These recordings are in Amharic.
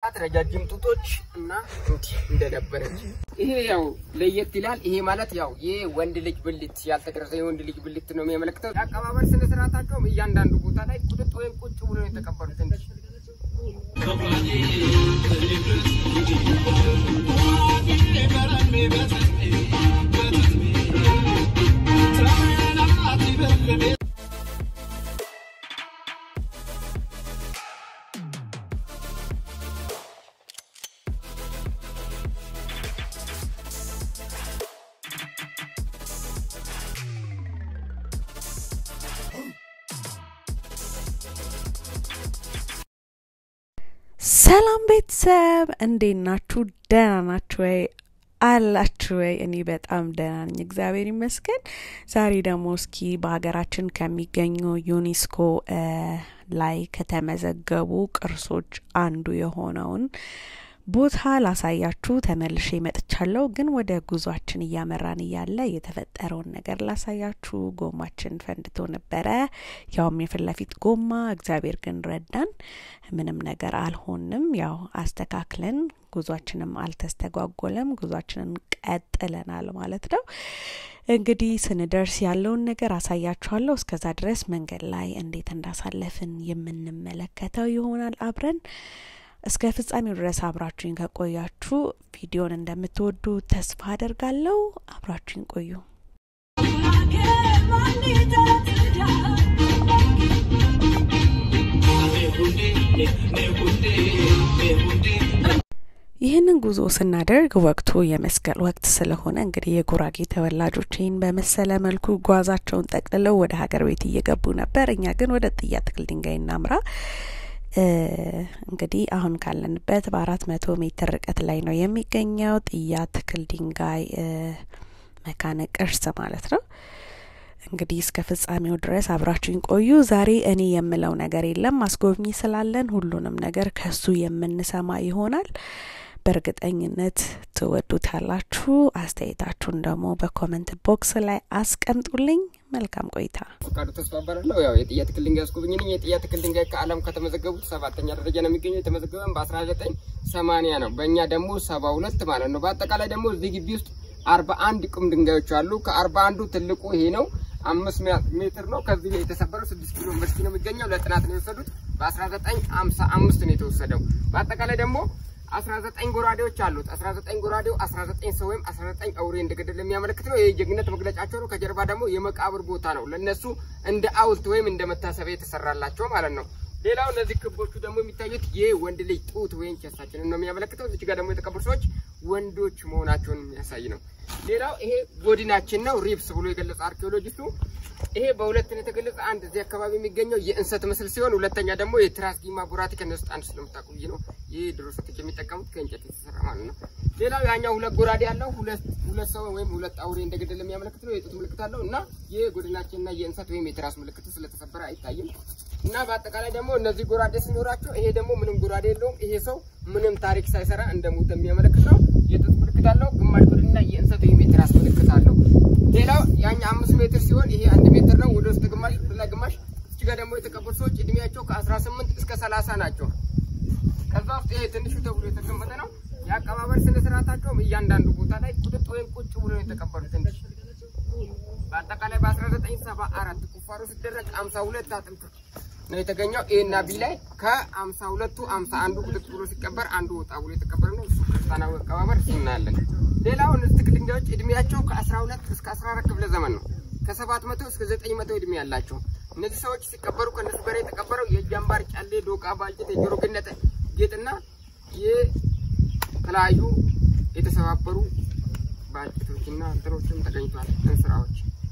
ረጃጅም ጡቶች እና እንዲህ እንደነበረች ይሄ ያው ለየት ይላል። ይሄ ማለት ያው ይህ ወንድ ልጅ ብልት ያልተገረዘ የወንድ ልጅ ብልት ነው የሚያመለክተው። የአቀባበል ስነ ስርዓታቸውም እያንዳንዱ ቦታ ላይ ቁጥጥ ወይም ቁጭ ብሎ ነው የተቀበሉት እንጂ ሰላም ቤተሰብ እንዴት ናችሁ? ደህና ናችሁ ወይ? አላችሁ ወይ? እኔ በጣም ደህና ነኝ፣ እግዚአብሔር ይመስገን። ዛሬ ደግሞ እስኪ በሀገራችን ከሚገኙ ዩኔስኮ ላይ ከተመዘገቡ ቅርሶች አንዱ የሆነውን ቦታ ላሳያችሁ ተመልሼ መጥቻለሁ። ግን ወደ ጉዟችን እያመራን እያለ የተፈጠረውን ነገር ላሳያችሁ። ጎማችን ፈንድቶ ነበረ፣ ያውም የፊት ለፊት ጎማ። እግዚአብሔር ግን ረዳን፣ ምንም ነገር አልሆንም። ያው አስተካክለን ጉዟችንም አልተስተጓጎለም፣ ጉዟችንን ቀጥለናል ማለት ነው። እንግዲህ ስንደርስ ያለውን ነገር አሳያችኋለሁ። እስከዛ ድረስ መንገድ ላይ እንዴት እንዳሳለፍን የምንመለከተው ይሆናል አብረን እስከ ፍጻሜው ድረስ አብራችሁኝ ከቆያችሁ ቪዲዮን እንደምትወዱ ተስፋ አደርጋለሁ። አብራችሁኝ ቆዩ። ይህንን ጉዞ ስናደርግ ወቅቱ የመስቀል ወቅት ስለሆነ እንግዲህ የጉራጌ ተወላጆች ይህን በመሰለ መልኩ ጓዛቸውን ጠቅልለው ወደ ሀገር ቤት እየገቡ ነበር። እኛ ግን ወደ ጥያ ትክል ድንጋይ እናምራ እንግዲህ አሁን ካለንበት በአራት መቶ ሜትር ርቀት ላይ ነው የሚገኘው ጥያ ትክል ድንጋይ መካነ ቅርስ ማለት ነው። እንግዲህ እስከ ፍጻሜው ድረስ አብራችሁኝ ቆዩ። ዛሬ እኔ የምለው ነገር የለም፣ አስጎብኚ ስላለን ሁሉንም ነገር ከሱ የምንሰማ ይሆናል። በእርግጠኝነት ትወዱታላችሁ። አስተያየታችሁን ደግሞ በኮመንት ቦክስ ላይ አስቀምጡልኝ። መልካም ቆይታ። ፈቃዱ ተስፋ እባላለሁ። ያው የጥያ ትክል ድንጋይ አስጎብኝ ነኝ። የጥያ ትክል ድንጋይ ከዓለም ከተመዘገቡት ሰባተኛ ደረጃ ነው የሚገኘው። የተመዘገበን በአስራ ዘጠኝ ሰማኒያ ነው። በእኛ ደግሞ ሰባ ሁለት ማለት ነው። በአጠቃላይ ደግሞ እዚህ ግቢ ውስጥ አርባ አንድ ቁም ድንጋዮች አሉ። ከአርባ አንዱ ትልቁ ይሄ ነው፣ አምስት ሜትር ነው። ከዚህ ላይ የተሰበረው ስድስት ኪሎ ዩኒቨርሲቲ ነው የሚገኘው። ለጥናት ነው የወሰዱት። በአስራ ዘጠኝ ሀምሳ አምስት ነው የተወሰደው። በአጠቃላይ ደግሞ አስራ ዘጠኝ ጎራዴዎች አሉት። አስራ ዘጠኝ ጎራዴው አስራ ዘጠኝ ሰው ወይም አስራ ዘጠኝ አውሬ እንደገደል የሚያመለክት ነው። ይህ ጀግነት መግለጫቸው ነው። ከጀርባ ደግሞ የመቃብር ቦታ ነው። ለእነሱ እንደ ሐውልት ወይም እንደ መታሰቢያ የተሰራላቸው ማለት ነው። ሌላው እነዚህ ክቦቹ ደግሞ የሚታዩት የወንድ ልጅ ጡት ወይም ቸስታችንን ነው የሚያመለክተው። እዚች ጋር ደግሞ የተቀበሩ ሰዎች ወንዶች መሆናቸውን የሚያሳይ ነው። ሌላው ይሄ ጎድናችን ነው ሪብስ ብሎ የገለጸ አርኪኦሎጂስቱ። ይሄ በሁለት ነው የተገለጸ። አንድ እዚህ አካባቢ የሚገኘው የእንሰት ምስል ሲሆን ሁለተኛ ደግሞ የትራስጊማ ቡራቲ ከነሱ አንድ ስለምታውቁ ብዬ ነው። ይህ ድሮ ሴቶች የሚጠቀሙት ከእንጨት የተሰራ ማለት ነው። ሌላው ያኛው ሁለት ጎራዴ ያለው ሁለት ሁለት ሰው ወይም ሁለት አውሬ እንደገደለ የሚያመለክት ነው። የጡት ምልክት አለው እና ይህ ጎድናችንና የእንሰት ወይም የትራስ ምልክት ስለተሰበረ አይታይም። እና በአጠቃላይ ደግሞ እነዚህ ጎራዴ ሲኖራቸው ይሄ ደግሞ ምንም ጎራዴ የለውም። ይሄ ሰው ምንም ታሪክ ሳይሰራ እንደሞተ የሚያመለክት ነው። የጡት ምልክት አለው። ግማሽ ጎድንና የእንሰት ወይም የትራስ ምልክት አለው። ሌላው ያኛ አምስት ሜትር ሲሆን ይሄ አንድ ሜትር ነው። ወደ ውስጥ ግማሽ ወደ ላይ ግማሽ። እዚህ ጋር ደግሞ የተቀበሩ ሰዎች እድሜያቸው ከአስራ ስምንት እስከ ሰላሳ ናቸው። ከዛ ውስጥ ይሄ ትንሹ ተብሎ የተቀመጠ ነው። የአቀባበል ስነ ስርዓታቸውም እያንዳንዱ ቦታ ላይ ቁጥጥ ወይም ቁጭ ብሎ ነው የተቀበሉት እንጂ በአጠቃላይ በ1974 ቁፋሮ ሲደረግ 52 አጥንት ነው የተገኘው። ኤ እና ቢ ላይ ከአምሳ ሁለቱ አምሳ አንዱ ቁጥጥ ብሎ ሲቀበር አንዱ ወጣ ብሎ የተቀበረ ነው። እሱ ክርስቲያናዊ አቀባበር እሱ እናያለን። ሌላው እነዚህ ትክል ድንጋዮች እድሜያቸው ከ12 እስከ 14 ክፍለ ዘመን ነው። ከ700 እስከ 900 እድሜ ያላቸው እነዚህ ሰዎች ሲቀበሩ ከእነሱ ጋር የተቀበረው የእጅ አምባር፣ ጨሌ፣ ዶቃ፣ ባልጭት፣ የጆሮ ግነት ጌጥና የተለያዩ የተሰባበሩ ባልጭቶችና እንትኖችም ተገኝቷል። እንስራዎች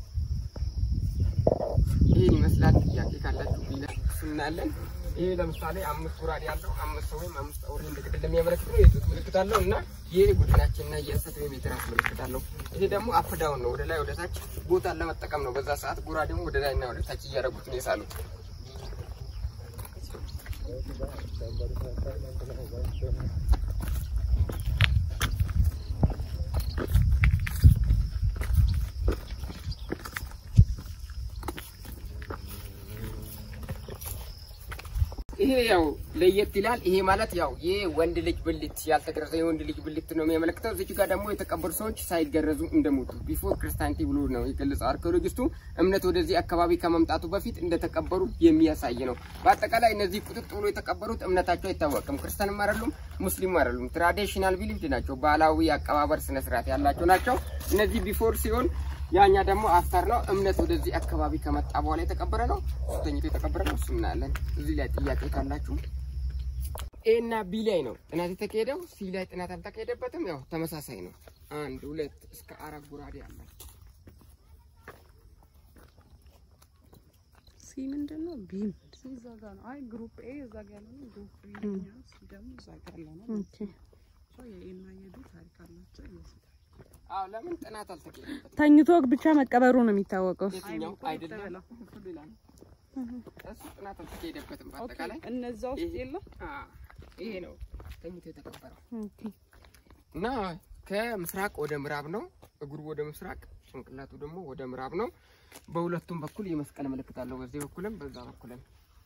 ይህን ይመስላል። ጥያቄ ካላችሁ ቢላ እናያለን። ይህ ለምሳሌ አምስት ጉራዴ ያለው አምስት ሰው ወይም አምስት አውሬ እንደገደለ የሚያመለክት ነው። የጡት ምልክት አለው እና ይህ ጉድናችንና የእንሰት ወይም የትራስ ምልክት አለው። ይሄ ደግሞ አፕዳውን ነው፣ ወደ ላይ ወደ ታች ቦታን ለመጠቀም ነው። በዛ ሰዓት ጉራዴው ወደ ላይና ወደ ታች እያደረጉት ነው የሳሉት። ይሄ ያው ለየት ይላል። ይሄ ማለት ያው ይሄ ወንድ ልጅ ብልት ያልተገረዘ የወንድ ልጅ ብልት ነው የሚያመለክተው። እዚህ ጋር ደግሞ የተቀበሩ ሰዎች ሳይገረዙ እንደሞቱ ቢፎር ክርስቲያንቲ ብሎ ነው የገለጸው አርኪኦሎጂስቱ። እምነት ወደዚህ አካባቢ ከመምጣቱ በፊት እንደተቀበሩ የሚያሳይ ነው። በአጠቃላይ እነዚህ ቁጥጥ ብሎ የተቀበሩት እምነታቸው አይታወቅም። ክርስቲያንም አይደሉም፣ ሙስሊም አይደሉም። ትራዲሽናል ቢሊፍድ ናቸው። ባህላዊ አቀባበር ስነስርዓት ያላቸው ናቸው። እነዚህ ቢፎር ሲሆን ያኛ ደግሞ አፍተር ነው። እምነት ወደዚህ አካባቢ ከመጣ በኋላ የተቀበረ ነው። ተኝቶ የተቀበረ ነው። እሱ እናያለን። እዚህ ላይ ጥያቄ ካላችሁ ኤ እና ቢ ላይ ነው ጥናት የተካሄደው። ሲ ላይ ጥናት አልተካሄደበትም። ያው ተመሳሳይ ነው። አንድ ሁለት እስከ አራት ጉራዴ አለ። ሲ ምንድን ነው? ቢ እዛ ጋር ነው። አይ ግሩፕ ኤ እዛ ጋር ያለ ነው። ግሩፕ ቢ ደግሞ እዛ ጋር ያለ ነው። ኦኬ። የኤና የቢ ታሪክ አላቸው ይመስላል። አዎ ለምን ጥናት አልተካሄደበትም? ተኝቶ ብቻ መቀበሩ ነው የሚታወቀው። የትኛው አይደለም እሱ ሌላ ነው። እሱ ጥናት አልተካሄደበትም። በአጠቃላይ እነዛ ውስጥ የለም። አዎ ይሄ ነው ተኝቶ የተቀበረው ኦኬ። እና ከምስራቅ ወደ ምዕራብ ነው። እግሩ ወደ ምስራቅ፣ ጭንቅላቱ ደግሞ ወደ ምዕራብ ነው። በሁለቱም በኩል የመስቀል ምልክት አለው። በዚህ በኩልም በዛ በኩልም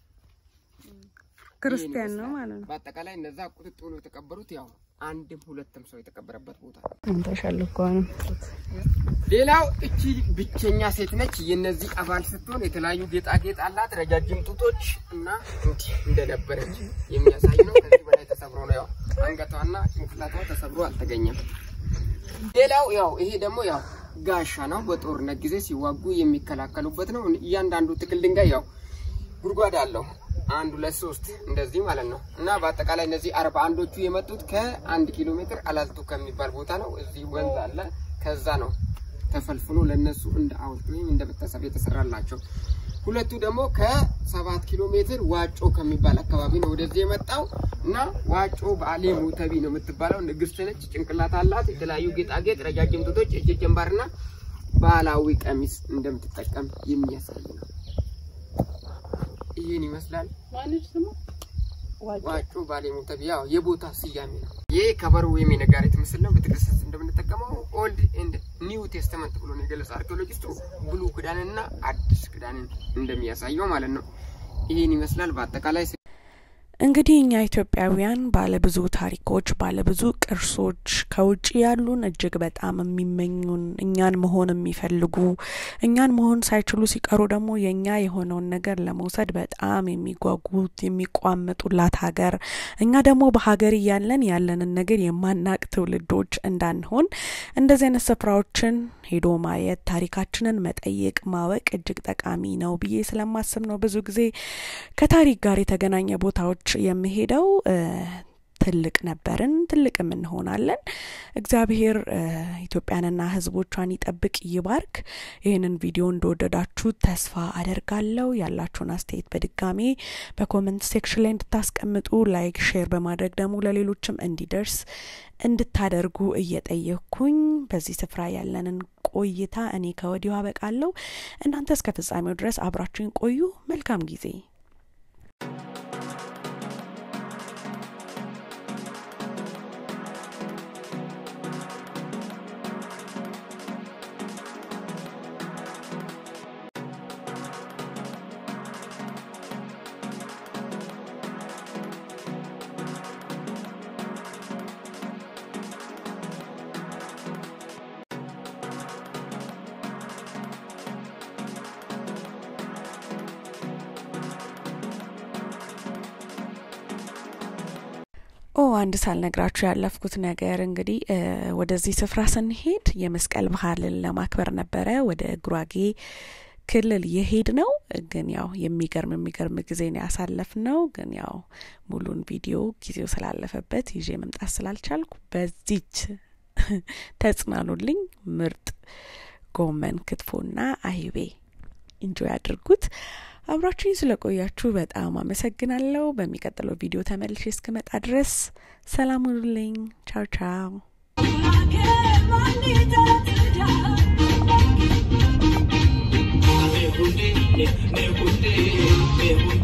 ክርስቲያን ነው ማለት ነው። በአጠቃላይ እነዛ ቁጥጥ ብሎ የተቀበሩት ያው አንድም ሁለትም ሰው የተቀበረበት ቦታ ነው። ተሸልኳንም ሌላው እቺ ብቸኛ ሴት ነች። የነዚህ አባል ስትሆን የተለያዩ ጌጣጌጥ አላት፣ ረጃጅም ጡቶች እና እንዲህ እንደነበረች የሚያሳይ ነው። ከዚህ በላይ ተሰብሮ ነው ያው አንገቷና ጭንቅላቷ ተሰብሮ አልተገኘም። ሌላው ያው ይሄ ደግሞ ያው ጋሻ ነው። በጦርነት ጊዜ ሲዋጉ የሚከላከሉበት ነው። እያንዳንዱ ትክል ድንጋይ ያው ጉድጓድ አለው። አንድ ሁለት ሶስት እንደዚህ ማለት ነው። እና በአጠቃላይ እነዚህ አርባ አንዶቹ የመጡት ከአንድ ኪሎ ሜትር አላልቱ ከሚባል ቦታ ነው። እዚህ ወንዝ አለ። ከዛ ነው ተፈልፍሎ ለነሱ እንደ ሐውልት ወይም እንደ ቤተሰብ የተሰራላቸው። ሁለቱ ደግሞ ከሰባት ኪሎ ሜትር ዋጮ ከሚባል አካባቢ ነው ወደዚህ የመጣው እና ዋጮ በአሌ ሙተቢ ነው የምትባለው ንግስት ነች። ጭንቅላት አላት። የተለያዩ ጌጣጌጥ፣ ረጃጅም ጡቶች፣ እጅ ጀንባርና ባህላዊ ቀሚስ እንደምትጠቀም የሚያሳይ ነው። ይህን ይመስላል። ማነች ስሙ? ዋጮ ባሌ ሙተቢ ያው የቦታ ስያሜ ነው። ይህ ከበሮ ወይም የነጋሪት ምስል ነው። ቤተክርስቲያን እንደምንጠቀመው ኦልድ ኤንድ ኒው ቴስተመንት ብሎ ነው የገለጸው አርኪኦሎጂስቱ። ብሉ ክዳንና አዲስ ክዳንን እንደሚያሳየው ማለት ነው። ይህን ይመስላል በአጠቃላይ እንግዲህ እኛ ኢትዮጵያውያን ባለብዙ ታሪኮች፣ ባለብዙ ቅርሶች ከውጭ ያሉን እጅግ በጣም የሚመኙን እኛን መሆን የሚፈልጉ እኛን መሆን ሳይችሉ ሲቀሩ ደግሞ የእኛ የሆነውን ነገር ለመውሰድ በጣም የሚጓጉት የሚቋምጡላት ሀገር እኛ ደግሞ በሀገር እያለን ያለንን ነገር የማናቅ ትውልዶች እንዳንሆን እንደዚህ አይነት ስፍራዎችን ሄዶ ማየት ታሪካችንን መጠየቅ ማወቅ እጅግ ጠቃሚ ነው ብዬ ስለማስብ ነው ብዙ ጊዜ ከታሪክ ጋር የተገናኘ ቦታዎች የምሄደው ትልቅ ነበርን ትልቅም እንሆናለን። እግዚአብሔር ኢትዮጵያንና ሕዝቦቿን ይጠብቅ ይባርክ። ይህንን ቪዲዮ እንደወደዳችሁ ተስፋ አደርጋለሁ። ያላችሁን አስተያየት በድጋሜ በኮመንት ሴክሽን ላይ እንድታስቀምጡ፣ ላይክ፣ ሼር በማድረግ ደግሞ ለሌሎችም እንዲደርስ እንድታደርጉ እየጠየቅኩኝ በዚህ ስፍራ ያለንን ቆይታ እኔ ከወዲሁ አበቃለሁ። እናንተ እስከ ፍጻሜው ድረስ አብራችሁኝ ቆዩ። መልካም ጊዜ። ኦ አንድ ሳልነግራችሁ ያለፍኩት ነገር እንግዲህ ወደዚህ ስፍራ ስንሄድ የመስቀል ባህልን ለማክበር ነበረ ወደ ጉራጌ ክልል የሄድ ነው። ግን ያው የሚገርም የሚገርም ጊዜ ነው ያሳለፍ ነው። ግን ያው ሙሉን ቪዲዮ ጊዜው ስላለፈበት ይዤ መምጣት ስላልቻልኩ በዚች ተጽናኑልኝ። ምርጥ ጎመን ክትፎና አይቤ ኢንጆይ አድርጉት። አብራችሁኝ ስለቆያችሁ በጣም አመሰግናለሁ። በሚቀጥለው ቪዲዮ ተመልሼ እስክመጣ ድረስ ሰላም ሁኑልኝ። ቻው ቻው። Mehunde, mehunde, mehunde.